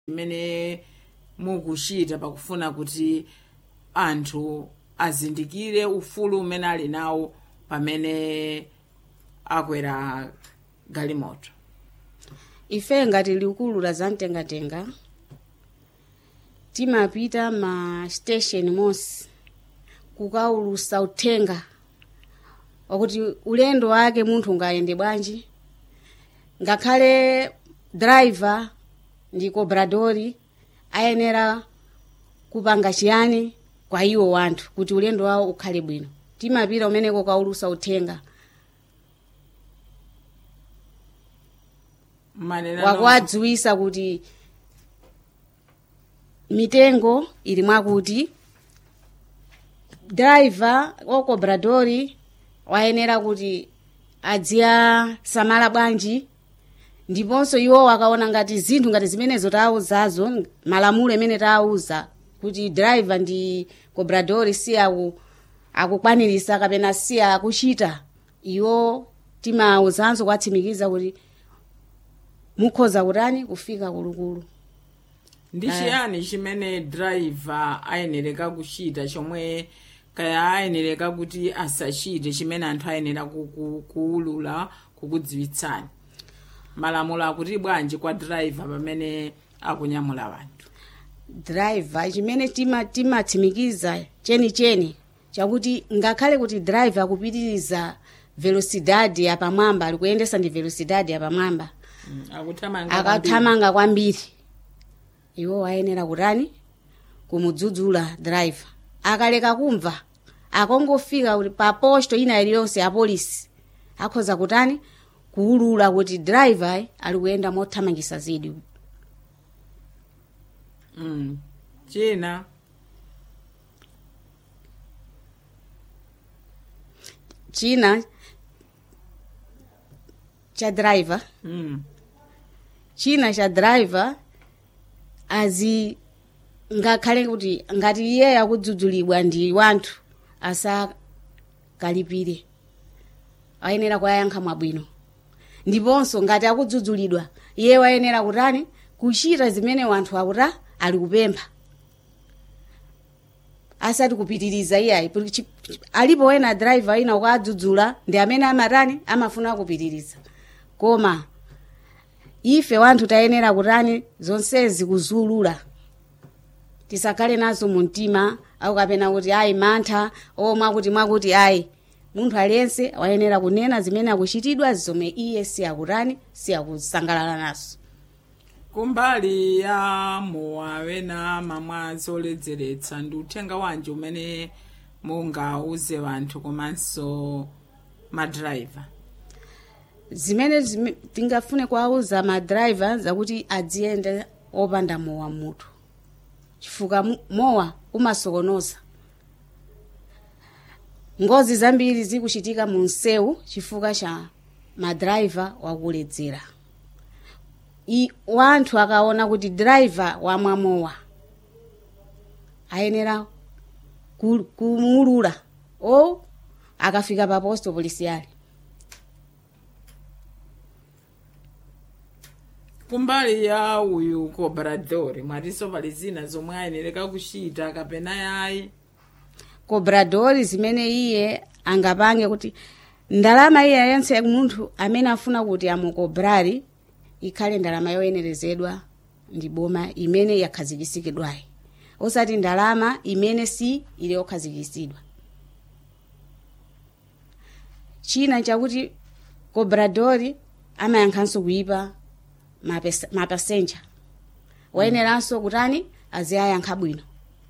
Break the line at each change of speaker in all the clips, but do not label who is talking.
imene mukuchita pakufuna kuti anthu azindikire ufulu umene ali nawo pamene akwera galimoto
ife ngati likulu la zamtengatenga timapita ma station monse kukaulusa uthenga wakuti ulendo wake munthu ungayende bwanji ngakhale driver ndi cobradori ayenera kupanga chiyani kwa iwo wanthu kuti ulendo wawo ukhale bwino timapita umeneko kaulusa uthenga
manena
wakuwadziwisa kuti mitengo ili mwakuti driver okobradori wayenera kuti adziyasamala bwanji ndiponso iwo wakaona ngati zinthu ngati zimenezo taawuzazo malamulo amene taawuza kuti driver ndi cobradori si aku akukwanirisa kapena si akuchita iwo timawuzanso kwatsimikiza kuti mukhoza kutani kufika kulukulu
ndi chiyani chimene driver ayenereka kuchita chomwe kaya ayenereka kuti asachite chimene anthu ayenera ku- ku- kuwulula kukudziwitsani malamulo akuti bwanji kwa driver pamene akunyamula wanthu
driver chimene tima- timatsimikiza chenicheni chakuti ngakhale kuti driver akupitiriza velocidade yapamwamba ali kuyendesa ndi velocidade yapamwamba
Mm, akuthamanga kwambiri.
akathamanga kwambiri iwo ayenera kutani kumudzudzula driver akaleka kumva akongofika kuti pa posto ina iliyonse ya polisi akhoza kutani kuwulula kuti driver ali kuyenda mothamangisa zidi
Mm. china
china cha driver
mm.
china cha driver azi ngakhale kuti ngati iye akudzudzulidwa ndi wanthu asakalipire ayenera kuyayankha mwabwino ndiponso ngati akudzudzulidwa iye wayenera kutani kuchita zimene wanthu akuta ali kupempha asati kupitiriza iyayi kuti chi- alipo wena driver ina ukadzudzula ndi amene amatani amafuna kupitiriza koma ife wanthu tayenera kutani zonsezi kuzulula tisakhale nazo mu mtima au kapena kuti ayi mantha o mwakuti mwakuti ayi munthu aliyense wayenera kunena zimene akuchitidwa zomwe iye si akutani si akusangalala nazo
kumbali ya mowa wena mamwa zoledzeretsa ndi uthenga wanji umene mungauze wanthu komanso madrayiva
zimene zime, tingafune kuwauza madriver zakuti adziyende opanda mowa mutu chifukwa mu- mowa umasokonoza ngozi zambiri zikuchitika mu msewu chifukwa cha madriver wakuledzera I- wanthu akaona kuti driver wamwa mowa ayenera ku- kumuulula o akafika pa posto polisiali
kumbali ya uyu cobrador mwatinso pali zina zomwe ayenereka kuchita kapena yayi
cobradori zimene iye angapange kuti ndalama iye yense munthu amene afuna kuti amukobrari ikhale ndalama yoyenerezedwa ndi boma imene yakhazikisidwayi osati ndalama imene si ili yokhazikisidwa china chakuti cobradori amayankhanso kuipa mapes- mapasenja wayeneranso kutani aziyayankha bwino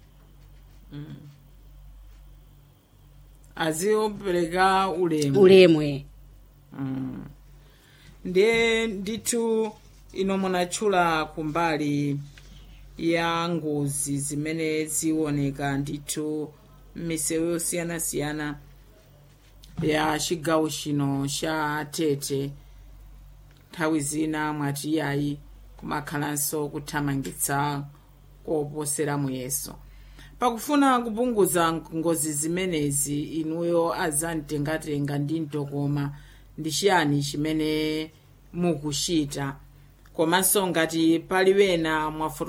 azipereka ulemu
ulemwe
Mm. ndiye ndithu ino munatchula kumbali ya ngozi zimene ziwoneka ndithu m'misewu yosiyanasiyana ya chigawo chino cha tete nthawi zina mwati yayi kumakhalanso kuthamangitsa koposera muyeso pakufuna kupunguza ngozi zimenezi inuyo azamtengatenga ndi mtokoma ndi chiyani chimene mukuchita komanso ngati pali wena mwafotokoza